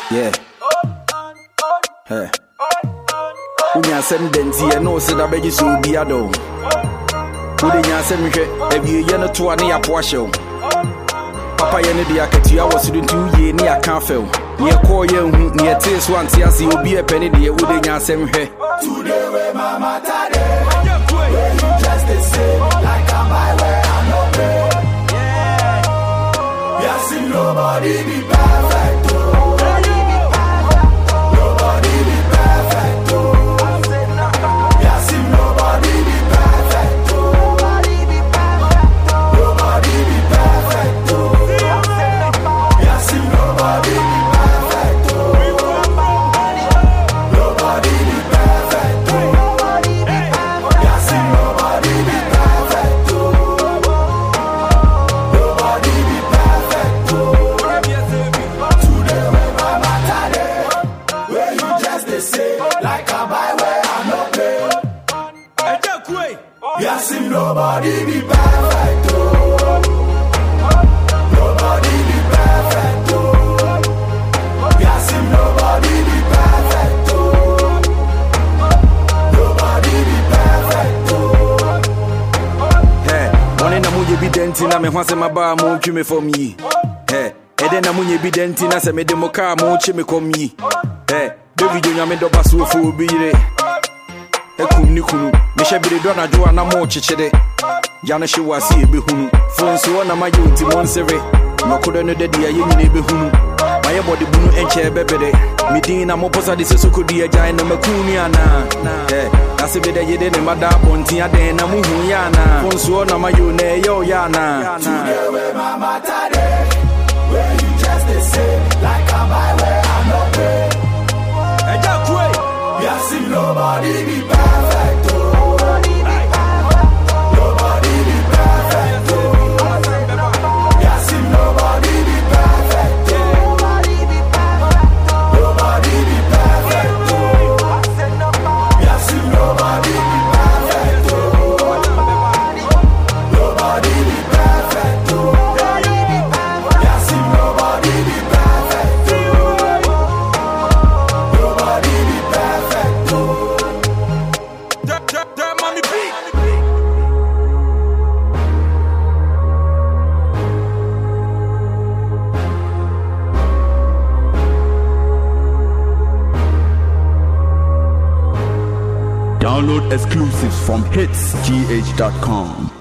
Yeah. Hey. wonya asɛm da nti ɛne wo seda bɛgye sɛ obi adɔ wo wode nya asɛm hwɛ awieyɛ no toa ne yɛapo ahyɛ wo papayɛ no de akatua wɔ soro nti woyie ne yɛaka afɛ wo ne yɛkɔɔ yɛ nhu ne yɛtee so ante ase obi ɛpɛ ne deɛ wode nya asɛm hwɛ Today where my matter dey, where you just dey say like I'm by where I no pay. Yes, nobody be perfect. Oh. Nobody be perfect. Oh. Yes, nobody be perfect. Oh. Nobody be perfect. Oh. Yes, nobody be perfect. Oh. Nobody be perfect. Oh. Yes, nobody be perfect. Oh. Nobody be perfect. Oh. Today where my matter dey, where you just dey say like I buy where I no pay. Yes, nobody be perfect. Oh. Nobody be perfect. Oh. Yes, nobody be perfect. Oh. Nobody be perfect. Oh. Hɛ, bɔne na moyɛ bi dɛn nti na me ho asɛm abaa montwi me fam yi Hɛ, ɛdɛn na monyɛ bi dɛn nti na sɛ mede mo kaa mokye me kɔm yi Hɛ, david onyame dɔba so ɔfo obi yere akum ne kunu mehyɛ bere dɔ anadwo a na mookyekyere gya no hye wɔ ase yɛbɛhunu fo nso hɔ na mayɛ ɔnti mo nsere nɔkodɔ no da di a yɛ nyina ɛbɛhunu mayɛ bɔde bunu ɛnkyɛ bɛbere medin na mopɔ sa de sɛ sokɔdi agyae na maku ni anaa Ɛ, na sɛ bɛdɛ yɛde ne mada abɔnten adɛn na mohu yɛ anaa fo nso hɔ na mayɛ o na ɛyɛ o yɛ anaa Today where my matter dey, where you just dey say like I buy where I no pay. Yes, nobody be perfect. Oh. Nobody be perfect. Oh. Yes, nobody be perfect. Oh. Nobody be perfect. Oh. Yes, nobody be perfect. Oh. Nobody be perfect. Oh. Yes, nobody be perfect. Oh. Nobody be perfect. Oh. Download exclusives from hitsgh.com.